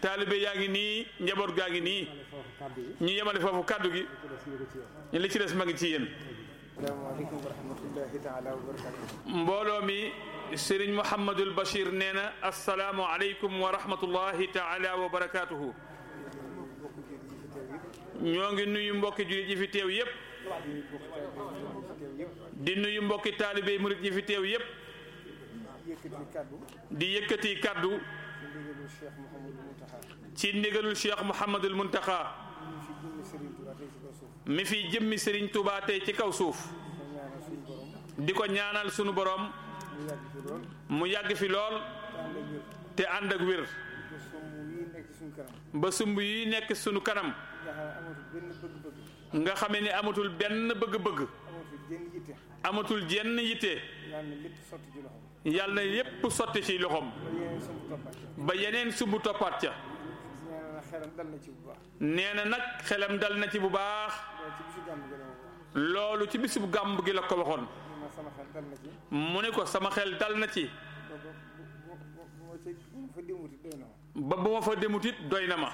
taalibe yaa ngi nii njaboot gaa ngi nii xale foofu kàddu yi ñu yemale foofu kàddu gi ko def ñu ko ci yow li ci des ma ngi ci yéen asalaamaaleykum wa rahmatullahi taala wa barakatuh mbooloo mi Serigne Mouhamadul Bachir nee na asalaamu aleykum wa rahmatullahi taala wa barakaatuhu ñoo ngi nuyu mbokki jullit yi fi teew yépp di nuyu mbokki taalibe murit yi fi teew yépp yëkkati kàddu di yëkkati kàddu ci ndigalu Cheikh Mouhamadou Mountakha ci ndigalul Cheikh Mouhamadul Muntaxa ñu fi jëmmi Serigne Touba tey ci kaw suuf mi fi jëmmi Serigne Touba tey ci kaw suuf ñu ñaanal suñu borom di ko ñaanal sunu borom mu yàgg fi lool mu yàgg fi lool te ànd ak wér te ànd ak wér ba somb yi nekk ci suñu kanam ba sumb yi nekk sunu kanam nga xam ne amatul benn bëgg-bëgg nga xamee ni amatul benn bëgg-bëgg amatul jenn yitte amatul jenn yitte yàlla na lépp sotti ci loxo yàlla na yépp sotti ci loxoom ba yeneen ba yeneen sumb sumb toppaat toppaat ca ñaanal na xelam dal na ci bu baax nee na nag xelam dal na ci bu baax loolu ci bisu gàmm gi la ma wax loolu ci bisub gàmb gi la ko waxoon ni ma sama xel dal na ci mu ne ko sama xel dal na ci ba ba bu bu ma ca bu ma fa demuti doy na ma ba bu ma fa demutit doy na ma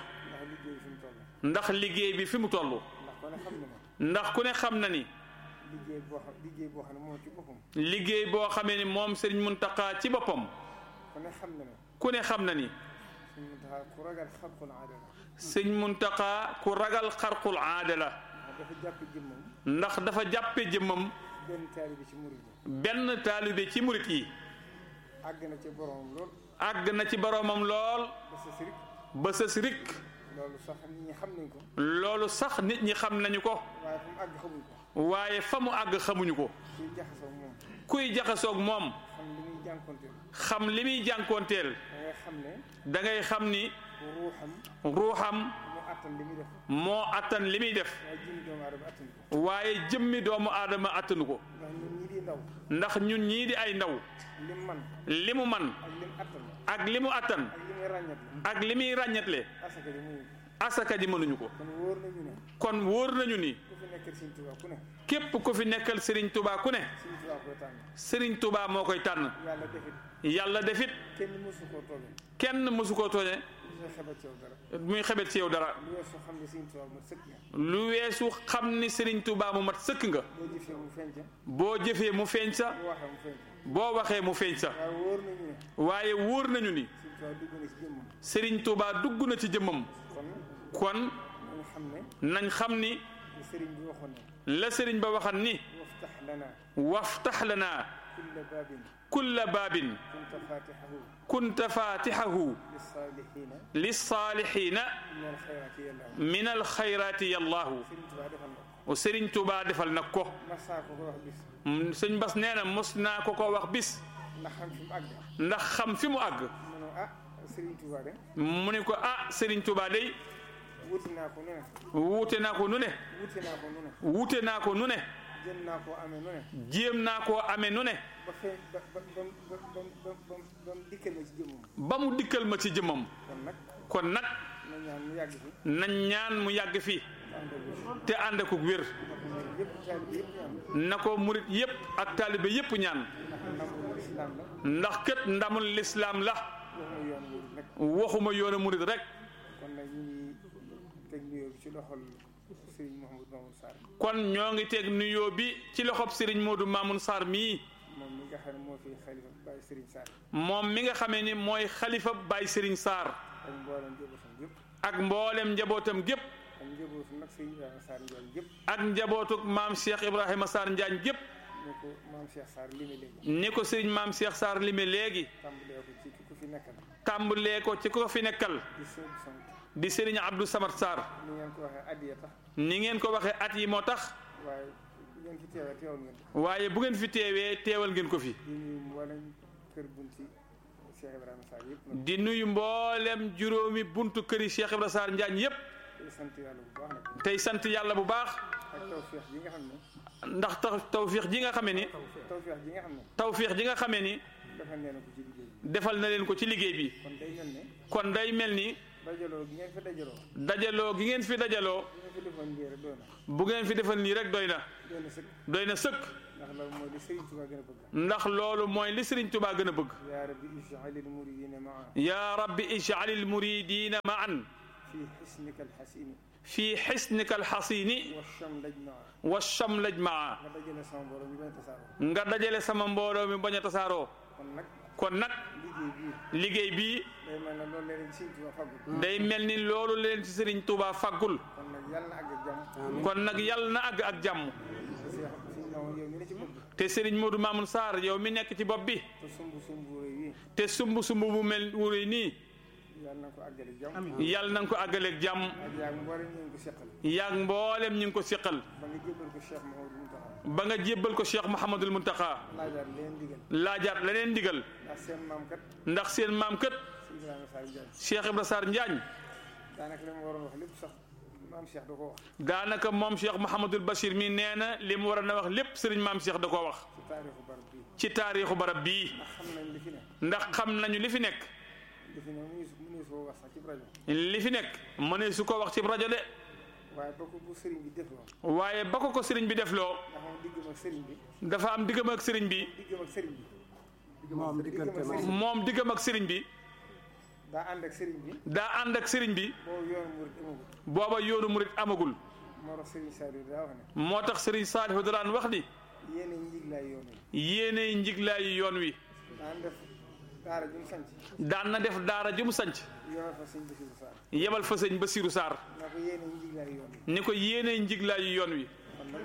ndax liggéey fi mu toll ndax liggéey bi fi mu toll ndax ko ne xam ndax ku ne xam na ne ma ni liggéey boo xam liggéey boo xam ne moom ci boppam liggéey boo xamee ni moom Sëriñ Muntaxa ci boppam ko ne xam na ne ku ne xam na ni suñu Muntaxa ku ragal xalqul aada la Sëñ Muntaxa ku ragal xarqul aada la ndax dafa jàpp jëmmam ndax dafa jàppe jëmmam benn taalibe ci murid yi benn taalibe ci murit yi àgg na ci boromam lool àgg na ci boroomam lool ba sa sirik ba sës rik loolu sax nit ñi xam nañ ko loolu sax nit ñi xam nañu ko waaye fu mu àgg xamuñ ko waaye fa mu àgg xamuñu ko kuy jaxasoo moom kuy jaxasoog moom xam li muy jànkonteel xam li muy jànkoonteel da ngay xam ne da ngay xam ni ruuxam ruuxam mu àttan li muy def moo attan li muy def waaye jëmi doomu aadama àttan ko waaye jëmmi doomu aadama attanu ko ndax ñun ñii di ndaw ndax ñun ñii di ay ndaw lim man li mu man ak lim àttan ak li mu attan ak li muy ràññat ak li muy ràññatle asaka ji muy asaka ji mënuñu ko kon wóor nañu ne kon wóor nañu ni ku fi nekkal Sëriñ Tuubaa ku ne képp ku fi nekkal Serigne Touba ku ne Sëriñ Tuubaa koy tànn Serigne Touba moo koy tànn yàlla defit yàlla defit kenn mësu koo toogee kenn mësu koo tooñe ñu xebat ci yow dara muy xebet ci yow dara lu weesu xam ne Sëriñ Tuubaa ma sëkk nga lu weesu xam ni Serigne Touba mu mat sëkk nga boo jëfee mu feeñ ca boo jëfee mu feeñ sa boo waxee mu feeñ ca boo waxee mu feeñ sa waaye wóor nañu waaye wóor nañu ne ni Sëriñ Tuubaa dugg na ci jëmmam Serigne Touba dugg na ci jëmmam kon kon nañu xam ne nañ xam ni li sëriñ bi waxoon ne la Serigne ba waxan ni waftax lana waftax lana kulla baabin kulla baabin kunta faatixahu kunta faatixahu lissaalihiina lissaalixiina min alxayraati yàlla min alxayraati yallaahu Sëriñ Tuubaa defal na ko Serigne Touba defal nag ko masaa ko ko wax bis Mm, sëñ Bas nee na mos naa ko ko wax bis ndax xam fi mu àgg ndax xam fi mu àgg mu ne ah Sëriñ Tuubaa de mu ne ko ah Serigne Touba day wuti naa ko nu ne wuute naa ko nu ne wuti naa ko nu ne wuute naa ko nu ne jën naa koo amee nu ne jéem naa koo amee nu ne ba feeñ ba ba ba ba ba ba ba mu dikkal ma ci jëmmam ba mu dikkal ma ci jëmmam kon nag kon nag na ñaan mu yàgg fi nañ ñaan mu yàgg fii ànd ak wér te ànd ak wér yëpp taalibe yëpp ñaan na ko murit yépp ak taalibe yépp ñaan ndax ndamul lislaam la ndax kët ndamul lislaam la waxuma yoon waxuma yoonu wu nag murit rek kon nag ñu ngi teg nuyoo bi ci loxol Serigne Mouhamadou Mamoun Sarr kon ñoo ngi teg nuyoo bi ci loxob Serigne Modou Mamoun Sarr mii moom mi nga xam ne moo fi xalifa Baye Serigne Sarr moom mi nga xamee ni mooy xalifa Baye Serigne Sarr ak mboolem njabootam yëpp ak mbooleem njabootam gépp ak njabootu nag Serigne Ibrahima Sarr Ndiaye ak njabootuk maam Cheikh Ibrahima Sarr yëpp Njaañ gépp ne ko maam Cheikh Sarr lime léegi ni ko Serigne maam Cheikh Sarr lime léegi tàmbalee ko ci ki ku fi nekkal tàmbalee ko ci ko fi nekkal di sëñ sant di Serigne Abdou Samad Sarr ni ngeen ko waxee addiya tax ni ngeen ko waxee at yi moo tax waaye bu ngeen fi teewee teewal ngeen ko waaye bu ngeen fi teewee teewal ngeen ko fi di nuyu mboolem kër bunti Cheikh Ibrahima Sarr yëpp nag di nuyu mboolem juróomi buntu këri Cheikh Ibrahima Sarr Njaañ yépp di sant yàlla bu baax nag tey sant yàlla bu baax ak tawféex ji nga xam ne ndax taw tawfiix ji nga xamee ni tawféex ji nga xam ne tawfiix ji nga xamee ni defal ngeen ko ci liggéey bi defal na leen ko ci liggéey bi kon day mel ne kon day mel ni dajaloo gi ngeen fi dajaloo dajaloo gi ngeen fi dajaloo bu ngeen fi defoon njéere doy na bu ngeen fi defal nii rek doy na doy na sëkk doy na sëkk ndax loolu mooy li Sëriñ Tuubaa gën a bëgg ndax loolu mooy li Sëriñ Tubaa gën a bëgg yaa rabbi ij'alil muridina maa yaa rabbi ij'alil muridina ma'an fi xisnika alxasini fi xisnika alxasini wa shamlaj maa wa shamlaj maa nga dajale sama mbooloo mi bañ a tasaaroo nga dajale sama mbooloo mi bañ a tasaaroo kon nag kon nag liggéey bii liggéey bii day mel ne loolu leen Sëriñ Tuubaa faggu day mel ni loolu leen ci Sëriñ Tubaa faggul kon nag yàlla na àgg ak jàmm kon nag yàlla na àgg ak jàmm Seex Sëriñ Mamoun yow mi ne ci bopp te Sëriñ Modou Mamoun Sarr yow mi nekk ci bopp bi te sumb sumb réy wi te sumb sumb bu mel wuréy nii yàlla na ko àggale jàmm yàlla na nga ko àggaleeg jàmm ak yaa mboolem ñu ngi ko seqal yaag mboolem ñu ngi ko siqal ba nga jébbal ko Cheikh Mouhamadou Mountakha ba nga jébbal ko Cheikh Mouhamadul Muntaxa laajaat leen digal laajaat leneen ndigal ndax seen maam kat ndax seen maam kët si Ibrahima Sall Ndiaye Cheikh Ibra Sarr Njaañ daanaka li ma waroon wax lépp sax maam Cheikh da ko wax daanaka moom Cheikh Mouhamadul Bachir mi nee na li mu war a na wax lépp sëriñ maam Cheikh da koo wax ci taarixu barab bii ci taarixu barab bii ndax xam nañ li fi ne ndax xam nañu li fi nekk li fi ne mënees mënees koo wax sax ci rajo li fi nekk mënee su ko wax ci rajo de waaye ba ko bu sëriñ bi defloo waaye ba ko ko sëriñ bi defloo ndax moom diggam ak sëriñ bi dafa am diggam ak sëriñ bi diggam ak sëriñ bi moom diggante diggam ak moom sëriñ bi moom diggam ak sëriñ bi daa ànd ak sëriñ bi daa ànd ak sëriñ bi boobu yoonu murid amagul booba yoonu murit amagul moo tax sëriñ Saliou daa wax ne moo tax sëriñ Saalihu daan wax ni yéene njiglaay yoon wi yéenay njiglaayu yoon wi daan def daara ju mu sanc daan na def daara ju mu sanc yoonal fa sëñ Bassirou Sarr yebal fa sëñ Basiru Sarr naa ko yéene njiglaay yoon wi ni ko yéenay njiglaayu yoon wi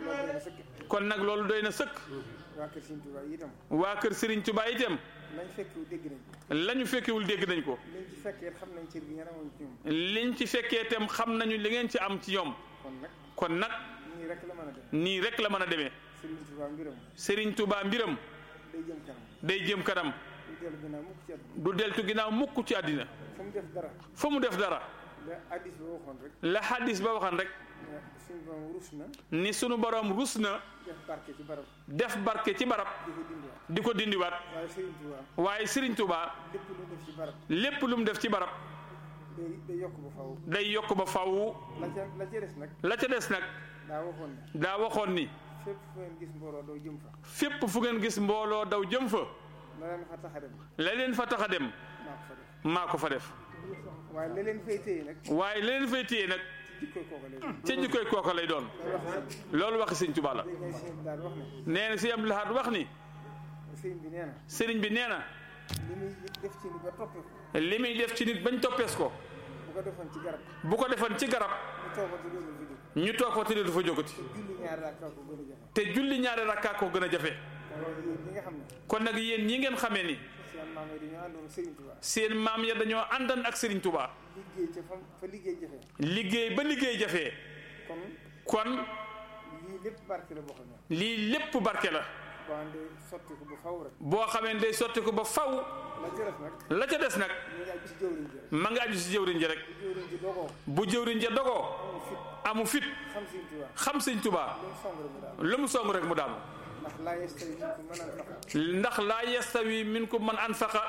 kon nag loolu doy na sëkk kon nag loolu doy na sëkk waa kër Sëriñ Tuubaa itam waa kër Sëriñ Tuubaa itam lañ fekk dégg nañ ko la ñu fekkewul dégg nañ ko liñ ci fekkee xam nañ cër bi ngeen amoon ci ñoom liñ ci fekkee itam xam nañu li ngeen ci am ci ñoom kon nag kon nag nii rek la mën a def nii rek la mën a demee Sëriñ Tuubaa mbiram Sëriñ Tuubaa mbiram day jëm kanam day jëm kanam du dellu ginnaaw mukk ci àdduna du deltu ginnaaw mukk ci àddina fu mu def dara fa mu def dara la addis ba waxoon rek la xaddis ba waxan rek ne suñu borom rus na ni sunu boroom rus na def barke ci barab def barke ci barab di ko dindiwaat di ko dindiwaat waaye Sëriñ Tuubaa waaye Sëriñ Tuubaa lépp lu def ci barab lépp lu mu def ci barab day day yokk ba faw day yokk ba faw la ca la ca des nag la ca des nag daa waxoon ne daa waxoon ni fépp fu ngeen gis mbooloo doo jëm fa fépp fu ngeen gis mbooloo daw jëm fa la leen fa tax a dem la leen fa tax a dem maa ko fa def maa ko fa def waaye la leen fay téye nag waaye la leen fay téye nag ci jikkoy kooka lay doon ca jikkoy kooka lay doon loolu wax loolu waxi sax Sëriñ Tuubaa la dégg nga sëñ bi daal wax ne nee na si Abdul Ahad wax ni sëriñ bi nee na sëriñ bi nee na li muy def ci ni ba toppee ko li muy def ci nit bañ toppees ko bu ko defoon ci garab bu ko defoon ci garab mu toogati loolu fi jóg ñu toog fa tëddee du fa jógati julli ñaari rakka ko gën a jafe te julli ñaari rakkaa ko gën a jafe loolu yéen ñi nga xam ne kon nag yéen ñi ngeen xamee ni seen maam yi dañoo àndoon ak Sëriñ Tuubaa seen maam ya dañoo àndan ak Sëriñ Tuubaa liggéey ca fa fa liggéey jafe liggéey ba liggéey jafee kon kon lii lépp barke la boo xam ne lii lépp barke la boo àndee sotti ko bu faw rek boo xamee ne day sotti ko ba faw la ci def nag la ca des nag ñu ngi aju ci jëwriñ ji rek ma nga aju si jëwriñ ji rek jëwriñ ji dogoo bu jëwriñ ja dogoo amul fit amu fit xam Sëriñ Tuubaa xam Sëriñ Tuubaa loolu song rek mu daal lu mu song rek mu daanu ndax laa yastawi minkum man anfaqa ndax laa yastawi minkum man anfaqa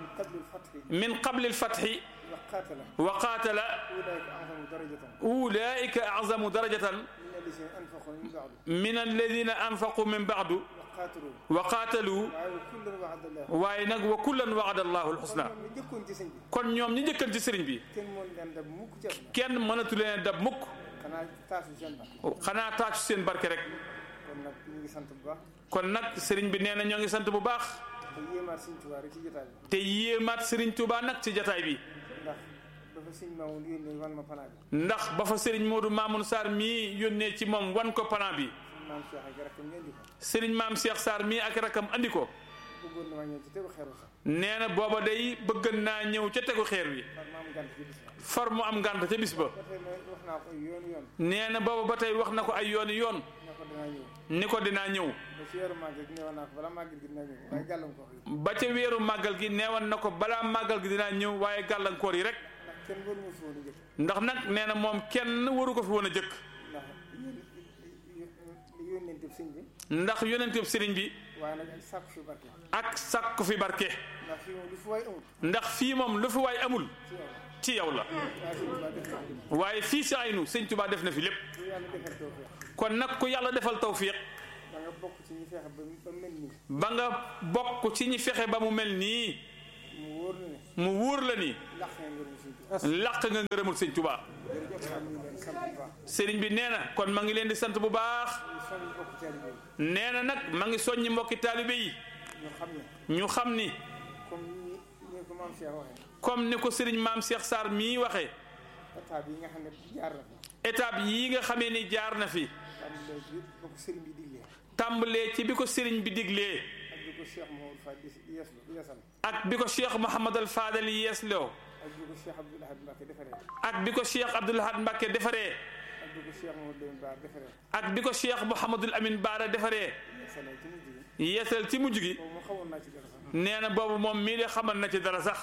min qabli al-fathi min qabli alfatxi wa qaatala wa qaatala ulaa'ika a'zamu darajatan ulaika azamu darajatan min alladhina anfaqu min ba'du min alladina anfaqu min baadu wa qaatalu wa qaatalu waaye wa kullan wa'ada Allah waaye nag wa kullan waada allahu alxusna ñoom ñu jëkkoon ci sëñ bi kon ñoom ñi njëkkan ci sëriñ bi kenn moo leen dab mukk ci àdduna kenn mënatu leen dab mukk xanaa taasu seen baax xanaa taacu seen barke rek kon nag ñu ngi sant bu baax kon nag sëriñ bi nee na ñoo ngi sant bu baax te yéemaat Sëñ Tuubaa rek ci jotaay bi te yéemaat sëriñ Tuubaa nag ci jataay bi ndax dafa sëñ Maamun yónnee wan ma panaa bi ndax ba fa sëriñ Modou Mamoun Sarr mii yónnee ci moom wan ko plan bi maam Cheikh ak rakkam ngeen di ko sëriñ maam Cheikh Sarr mii ak rakam andi ko bëggoon na ma ñëw ci tegu xeeru sax nee na booba day bëgg naa ñëw ca tegu xeer wi par ma am gànt ci bis ba far mu am ngànt ca bis ba ba tey ma wax naa ko yoon yoon nee na booba ba tey wax na ko ay yooni yoon ne ko dinaa ñëw ni ko dinaa ñëw ba ci weeru màggal gi newoon naa ko bala màggal gi dinaa ñëw waaye gàllankoor yi ba ca weeru màggal gi neewoon na ko balaa màggal gi dinaa ñëw waaye gàllankoor yi rek ndax kenn waru ma fi woon a jëkk ndax nag nee na moom kenn waru ko fi woon a jëkk ndax yéen yónnente sëñ bi ndax yonenteeb sëriñ bi waaye nag ak sàkku fi barke ak sàkku fi barke ndax fii moom lu fi waay amul ndax fii moom lu fi waay amul ci yow la ci yow la waaye sëñ Tuubaa def na ko waaye fii si aynu sëñ Tuubaa def na fi lépp lu yàlla defal tawfeex kon nag ku yàlla defal tawfiq ba nga bokk ci ñi fexe ba ba mel nii ba nga bokk ci ñi fexe ba mu mel nii mu wóor na ne mu wóor la ni laq nga ngërëm suñ tubaab làq nga ngërëmul sëñ Tuubaa jërëjëf xam ñu leen sant bu baax sëriñ bi nee na kon ma ngi leen di sant bu baax ñu soññ bokk taalibe yi nee na nag ma ngi soññi mbokki taalibe yi ñu xam ne ñu xam ni comme ni ni ko maam Cheikh waxee comme ni ko sëriñ maam Cheikh Sarr mii waxee état bi nga xam ne jaar na fa étape yii nga xamee ni jaar na fi am léegi bi ba ko sëriñ bi diglee tàmbalee ci bi ko sëriñ bi diglee ak bi ko Cheikh Mouhamadou Fall di yeeslu yeesal ak bi ko Cheikh Mouhamadal Fadal yeesloo ak bi ko Cheikh Abdoul Ahad Mbacké defaree ak bi ko Cheikh Abdoul Ahad Mbacké defaree ak bi ko Cheikh Mouhamadou Lamine Bara defaree ak bi ko Cheikh Mouhamadul Amin Baara defaree yeesalee ci mujj gi yeesal ci mujj gi boobu mu xawoon naa ci dara sax nee na boobu moom mii de xamal na ci dara sax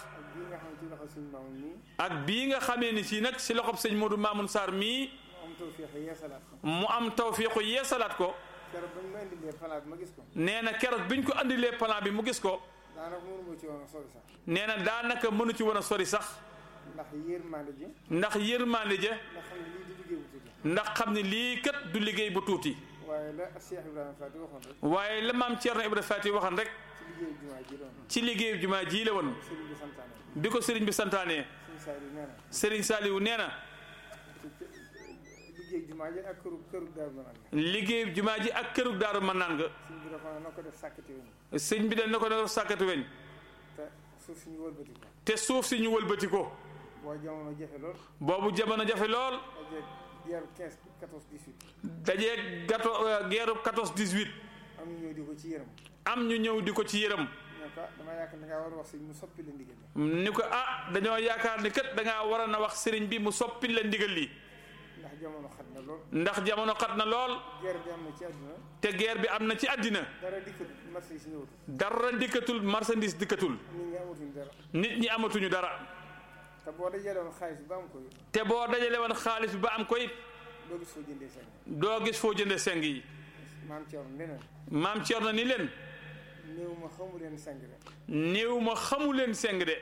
ak bii nga xam ne ci loxo suñu maamu nii ak bii nga xamee ni si nag si Modou Mamoun Sarr mii mu am tawfeex yeesalaat ko mu am tawfiiqu yeesalaat ko keroog ba ñu ma indilee plan bi ma gis ko nee na keroog biñ ko andilee plan bi mu gis ko daanaka mënu ma ci woon a sori sax nee na daanaka mënu ci woon a sori sax ndax yërmande ji ndax yërmande ja ndax xam ne lii di liggéey bu tuuti ndax xam ne lii kat du liggéey bu tuuti waaye la Cheikh Ibrahima Fati waxoon rek waaye la maam Thierno Ibrahima Fati waxan rek ci liggéeyu jumaa ji doon ci liggéeyu jumaa ji la woon sëriñ bi santaane bi ko sëriñ bi santaanee suñu saa yi nee na sëriñ Saliou nee na ci liggéeyu jumaa ji ak këru këru daaru ma naan liggéeyu jumaa ji ak kërug daaru mën naan nga suñ bi dafa na ko def sàkkati wuñ sëñ bi dañ na ko ne sàkkatu weñ te suuf suñu wëlbati ko te suuf si ñu wëlbati ko boo jamono jafe lool boobu jamono jafe lool dajeeg guerre 15 14 18 dajee gato geeru 14 18 am ñu ñëw di ko ci yërëm am ñu ñëw di ko ci yërëm ñoo ko dama yaakaar da ngaa war a wax sëñ mu soppi la ndigal la ni ko ah dañoo yaakaar ni kat dangaa war a na wax sëriñ bi mu soppi la ndigal li ndax jamono xat na lool ndax jamono xat na lool guerre bi am na ci àdduna te guerre bi am na ci àddina dara dikkatu marché yi si ñëwatu dara dikkatul marchandise dikkatul nit ñi amatuñ dara nit ñi amatuñu dara te boo dajale woon xaalis bi ba am ko it te boo dajale woon xaalis bi ba am ko it doo gis foo jëndee seen doo gis foo jënde seng yi maam Thierno leneen maam Thierno ni leen néew ma xamu leen sang de néew ma xamu leen seng de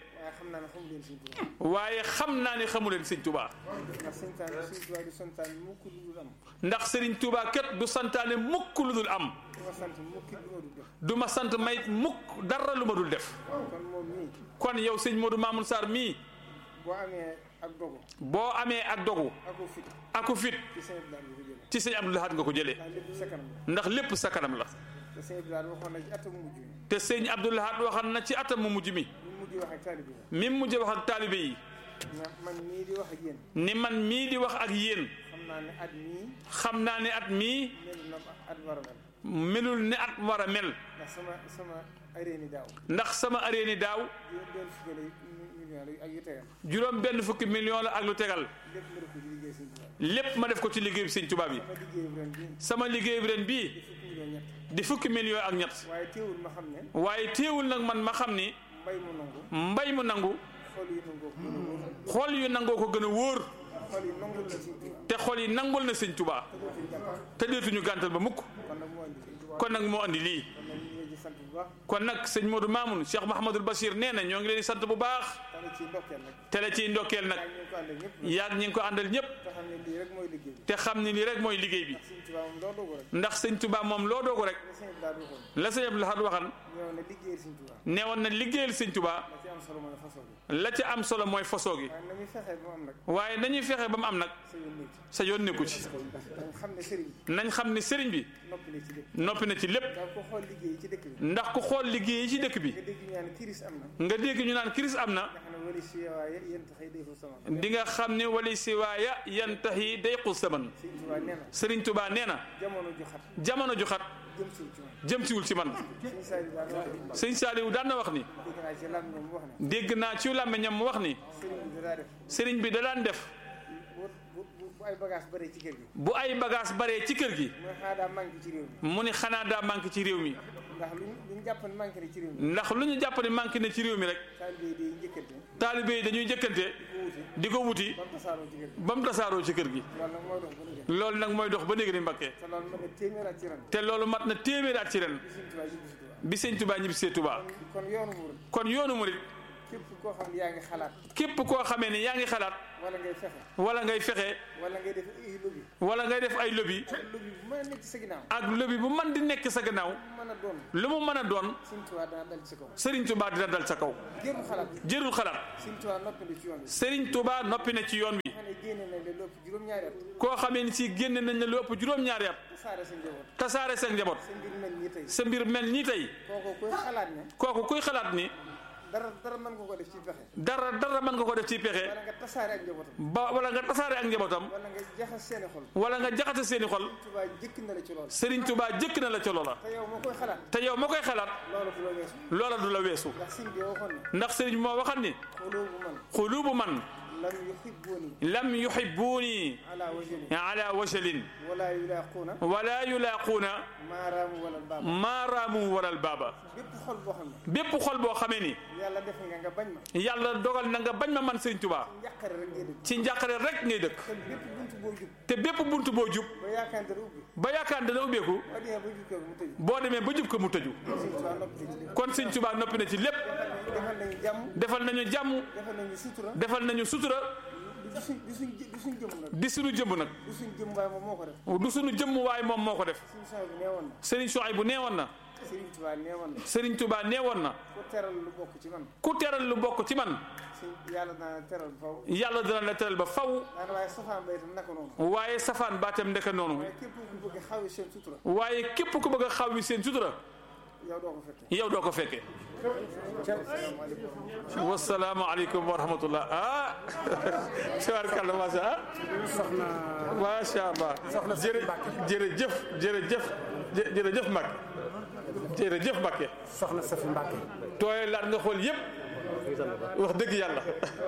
waaye xam naa ne xamu leen suñ tubaab waaye xam naa ni xamu leen sëñ Touba ndax sëñ taan suñ tubaab di santaan mukk lu dul am ndax sëriñ Touba kat du santaane mukk lu dul am du ma sant mukki lu ma dul def du ma sant may mukk dara lu ma dul def kon moom nii kon yow sëñ Modou Mamoun Sarr mii boo amee ak dogu boo amee ak dogu ako fit aku fit ci sëñ Abdoulaye bi ko jëlee ci sëñ Abdou Lahad nga ko jëlee ndax lépp sa kanam la ndax lépp sa kanam la te sëñ Abdoulaye waxoon na ci atam mujj yi te sëñ Abdou Lahad waxan na ci atam mu mujj mi ñu mujj wax ak taalibe yi mi mujj wax ak taalibe yi na man mii di wax ak yéen ni man mii di wax ak yéen xam naa ne at mii xam naa ne at mii melu na at war a mel melul ne at war a mel ndax sama sama aréeni daaw ndax sama aréeni daaw juróom benn fukki lay million ak yu tegal juróom benn fukki million la ak lu tegal lépp ma def ko ci liggéey sëñ tubaab lépp ma def ko ci liggéeyu sëñ Tuubaa bi sama liggéeyu ren bii sama liggéey bi ren bii di fukki million ñett di fukki million ak ñett waaye teewul ma xam ne waaye teewul nag man ma xam ni mbay mu nangu mbay mu nangu xol yu nangoo ko gën a wóor xool yu nangoo ko gën a wóor xol yi nangul la sëñ tubaab te xol yi nangul na sëñ Tuubaa te dootuñu jàppal te deetuñu gàntal ba mukk kon nag moo andi sëñ tubaab kon nag moo andi lii kon nag ñu ngi ci sant bu baax kon nag sëñ Modou Mamoun Cheikh Mahamadul Bachir nee na ñoo ngi leen di sant bu baax tane ci ndokkeel nag te la ciy ndokkeel nag yaa ngi ñu ko àndal ñëpp yaag ñi ngi ko àndal ñëpp te xam ne lii rek mooy liggéey bi te xam ni lii rek mooy liggéey bi sëñ tubaab moom doo dogu rek ndax sëñ Tuubaa moom loo doogu rek la sëñ Abdoulaye waxoon la sëñ Abdou Lahad waxan ñëw na liggéeyal sëñ tubaab neewoon na liggéeyal sëñ Tuubaa la ci am solo mooy façon bi la ca am solo mooy fasoo gi waaye na muy fexee ba mu am nag waaye nañuy fexe ba mu am nag sa yoon nekk sa yoon nekku ci dañ xam ne sëriñ bi nañ xam ni sëriñ bi noppi na ci lépp noppi na ci lépp ndax ko xool liggéey ci dëkk bi ndax ku xool liggéey yi ci dëkk bi nga dégg ñu naan kiris am na nga dégg ñu naan crise am na nga xam ne wali si waaye yéen taxay day fa sama di nga xam ni wali siwaaya yan tax yi day xul saman sëñ tubaab nee na sëriñ Tuubaa nee na jamono ju xat jamono ju xat jëm si ci man jëm siwul ci man sëñ Saliou daal wax ne sëñ Saaliwu daan na wax ni dégg naa ci lam ñoom mu wax ne dégg naa ci làmmiñam mu wax ni sëriñ bi da daa def sëriñ bi da daan def bu bu bu ay bagage bare ci kër gi bu ay bagage baree ci kër gi mooy xanaa daa manqué ci réew mi mu ni xanaa daa manqué ci réew mi ndax luñ luñ jàpp ne manqué na ci réew mi ndax lu ñu jàpp ne manqué na ci réew mi rek taalibe yi day njëkkante taalibe yi dañuy jëkkante di ko wuti di ko wuti ba mu tasaaroo ci kër gi ba mu tasaaroo ci kër gi loolu nag mooy dox ba loolu nag mooy dox ba léegi léegi ni Mbakke te loolu mën na téeméeraat ci ren te loolu mat na téeméeri at ci ren bi sëñ Tuubaa ñibbi si Tuubaa bi sëñ Tuubaa ñibbisee Tuubaa kon yoonu murid kon yoonu murit képp koo xam ne yaa ngi xalaat képp koo xamee ne yaa ngi xalaat wala ngay fexe wala ngay fexe wala ngay def ay lobby wala ngay def ay lobby lobby bu mën a nekk sa ginnaaw ak lobby bu man di nekk sa gannaaw mën a doon lu mu mën a doon Sëriñ Tuubaa dana dal ci sa kaw Serigne Touba dina dal sa kaw jërul xalaat jërul xalaat Sëriñ Tuubaa noppi na ci yoon bi Serigne Touba noppi na ci yoon wi xam ne génne nañ la lépp juróom-ñaari at koo xamee ni si génne nañ la lu ëpp juróom-ñaari at tasaare sa njaboot tasaare seen njaboot sa mbir mel nii tey sa mbir mel nii tey kooku koy xalaat ne kooku kuy xalaat ni dara dara mën nga ko def ci pexe dara dara mën nga ko def ci pexe wala nga tasaare ak njabootam ba wala nga tasaare ak njabootam wala nga jaxas seeni xol wala nga jaxate seeni xol Tuubaa jëkk na la ci loolu Serigne Touba jëkk na la ca loola te yow moo koy xalaat te yow ma koy xalaat loolu du la weesu loola du la weesu ndax sëñ bi waxoon na ndax Serigne moo waxat ni xulubu man xulubu man lam yuhibbuni lam yuhibbuuni ala wajhini ala wajalin wala yulaquuna wala yulaaquuna maaraamu wala baaba maaraamu waral baaba bépp xol boo xam ne bépp xol boo xamee ni yàlla def nga nga bañ ma yàlla dogal na nga bañ ma man Serigne Touba njàqare rek ngay dëgg ci njàqare rek ngay dëkk kon bépp buntu boo jub te bépp bunt boo jub ba yaakaar dara ubbi ba yaakaar dana ubbeeku boo demee ba jub ko mu tëju boo demee ba jub ko mu tëju Sëriñ Tuubaa noppi na ci lépp kon Serigne Touba noppi na ci lépp defal nañu jàmm defal nañu jàmm defal nañu sutura defal nañu sutura du suñ du suñ du suñ jëm nag di suñu jëmm nag du suñ jëm waaye moom moo ko def du suñu jëmm waaye moom moo ko def suñ soxla bi neewoon na Serigne Souhaïbou neewoon na Sëriñ Tuubaa neewoon na Serigne Touba neewoon na ku teral lu bokk ci man ku teral lu bokk ci man suñ yàlla dana teral faw yàlla dana la teral ba faw daana waaye safaan ba itam naka noonu waaye safaan baatam ndeka noonu waaye képp ku bëgg xawi seen sutura waaye képp ku bëgg a xaw wi seen sutura yow doo ko fekkee yow doo ko fekkee asalaamaaleykum wasalaamu aleykum wa rahmatullah ah tabaarkalla macha ah soxna macha allah jërë jërëjëf jërëjëf jë- jërëjëf Mbacke jërëjëf Mbacke soxna Safi Mbacke tooye laat nga xool yëpp wax dëgg yàlla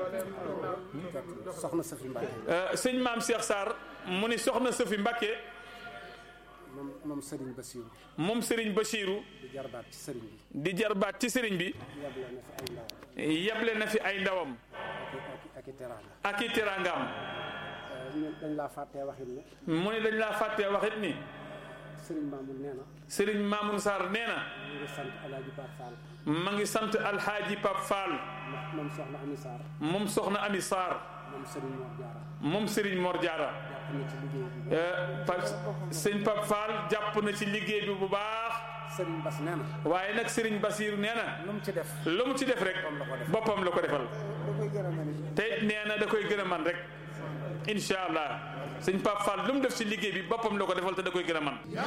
soxna Safi Mbacke Euh, sëñ maam Cheikh Sarr mu ni soxna Safi Mbacke moom moom Serigne Bassirou moom Serigne Bachirou di jarbaat ci Serigne bi di jarbaat ci Serigne bi yable na fi ay yeble na fi ay ndawam ndawam ak ak i teraanga ak i teraangaam ñun dañ laa fàttee waxit ne mu ni dañ laa fàttee waxit ni Serigne Mamoun nee na Serigne Mamoun Sarr nee na ñu ngi sant El Hadj Pape Fall ma ngi sant alxaaji Pap Fall moom soxna Ami Sarr moom soxna Ami Sarr moom Serigne Mor Diarra moom Serigne Mor Diarra jàpp na ci liggéey bi Euh, Pap sëñ Pap Fall jàpp na ci liggéey bi bu baax Serigne Bass nee na waaye nag Serigne Basiiru nee na lu mu ci def lu mu ci def rek boppam la ko defal da koy gën a mën te it nee na da koy gën a man rek incha allah sëñ Pap Fall lu mu def ci liggéey bi boppam la ko defal te da koy gën a man